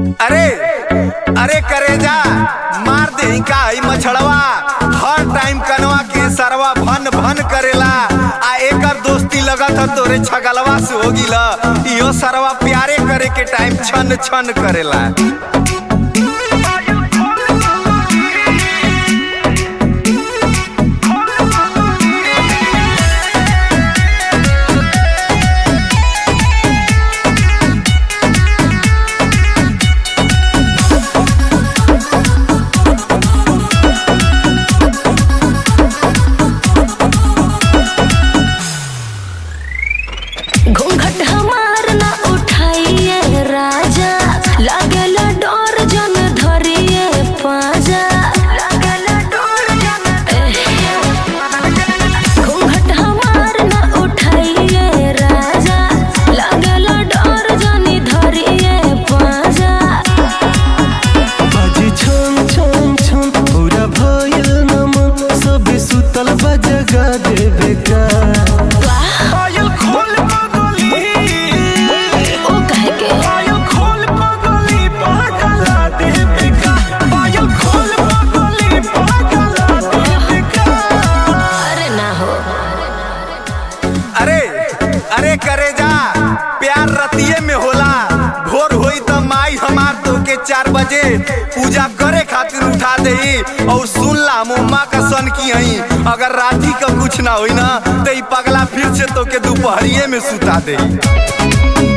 अरे अरे करेजा मार दे का ई मछड़वा हर टाइम कनवा के सरवा भन भन करेला आ एकर दोस्ती लगत ह तोरे छगलवा से हो गिला इहो सरवा प्यारे करे के टाइम छन छन करेला घूंघट हमार ना उठाइए राजा लागेला डोर जन धरिए पाजा लागेला डोर जन घूंघट हमार ना उठाइए राजा लागेला डोर जन धरिए पाजा बाजी छम छम छम पूरा भयल नमन सबे सुतल बा जगा देवे का पायल खोल पगली ओ कहे के पायल खोल पगली पागला देवे का पायल खोल पगली पागला देवे का अरे ना हो अरे अरे करे जा प्यार रतिये में होला भोर होई त माई हमार तो के चार बजे पूजा करे खातिर उठा देई और सुन ला मुम्मा का सन की हई अगर राती का कुछ ना होई ना तो ई पगला फिर से तो के दोपहरिये में सुता देई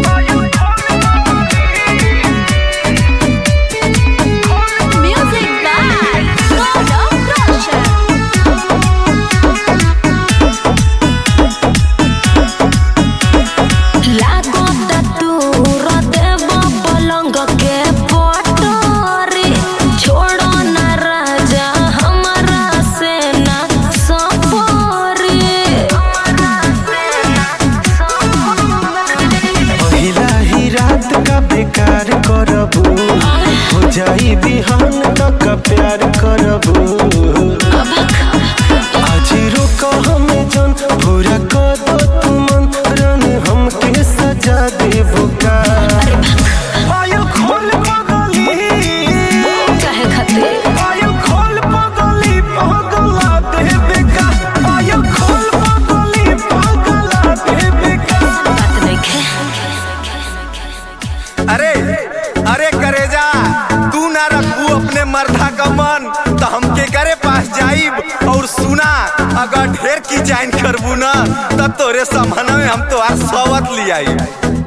Music by God of Russia. लागो दूर देव पलंग के पटोरी छोड़ो न राजा हमारा से ना सपोरी पहिला ही रात का बेकार करबू हो जाई बिहान तक प्यार करबू आज रोक हमें जन पूरा कर दो तुमन रन हमके सजा देबू का पायल खोल पगली कहे खातिर पायल खोल पगली पागला देवे का पायल खोल पगली पागला देवे का बात देखे अरे अरे करेजा तू ना रखू अपने मर्दा का मन तो हमके करे पास जाइब और सुना अगर ढेर की जाइन करबू ना तब तोरे समन में हम तो सवत लियाई